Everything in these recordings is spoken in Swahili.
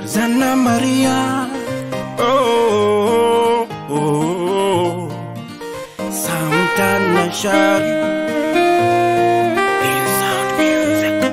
Zana Maria oh, oh, oh. Santana Shari Sound Music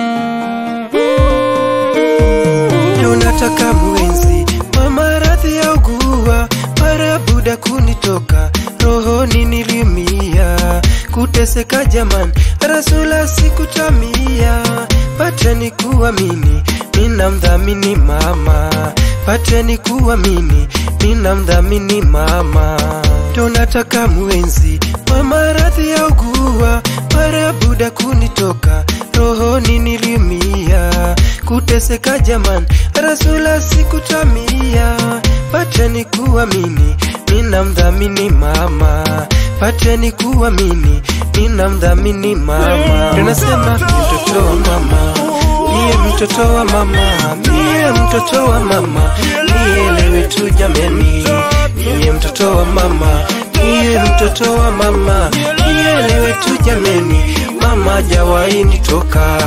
Leo nataka mwenzi wa maradhi ya ugua mara buda kunitoka rohoni nilimia kuteseka jaman rasula sikutamia pateni kuamini mina mdhamini mama pateni kuamini mina mdhamini mama ndo nataka mwenzi wa maradhi ya ugua mara buda kunitoka rohoni nilimia kuteseka jaman rasula sikutamia pateni kuamini mina mdhamini mama pateni kuamini mina mdhamini mama tunasema mtoto wa mama niye mtoto wa mama niye mtoto wa mama nielewe tu jameni niye mtoto wa mama niye mtoto wa mama nielewe tu jameni mama jawahi nitoka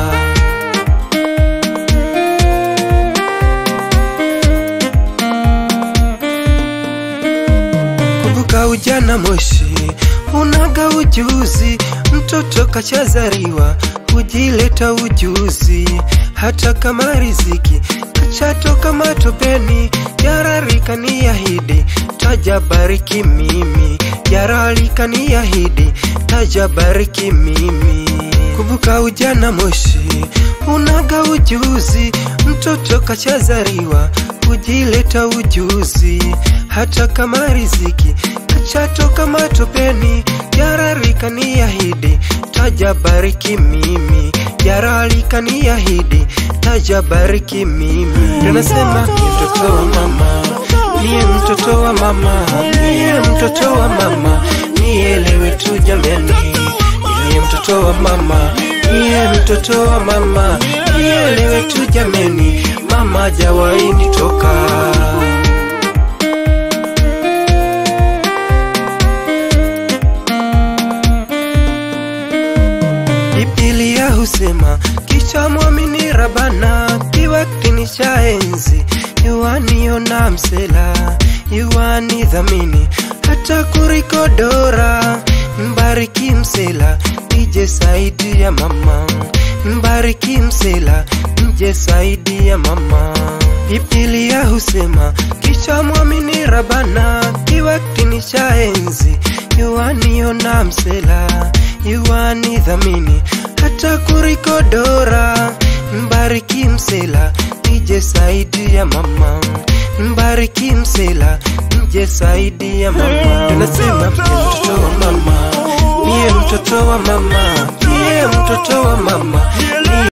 kumbuka ujana moshi unaga ujuzi mtoto kachazariwa hujileta ujuzi hata kama riziki kachatoka matopeni yararika ni yahidi tajabariki mimi yararika ni yahidi tajabariki mimi kumbuka ujana moshi unaga ujuzi mtoto kachazariwa hujileta ujuzi hata kama riziki kachatoka matopeni yararika ni yahidi tajabariki mimi yararika ni yahidi tajabariki mimi tunasema ni mtoto wa mama niye mtoto wa mama niye mtoto wa mama nielewe tu jameni niye mtoto wa mama niye mtoto wa mama nielewe tu jameni mama jawahi nitoka Biblia husema kicha mwamini Rabana, kiwakti cha enzi yuaniona msela yuani dhamini hata kurikodora mbariki msela ije saidi ya mama mbariki msela mje saidi ya mama Biblia husema kicha mwamini Rabana, kiwakti cha enzi yuaniona msela yuani dhamini hata kurikodora mbariki msela ije saidi ya mama mbariki msela mje saidi ya mama tunasema mtoto wa mama niye mtoto wa mama niye mtoto wa mama niye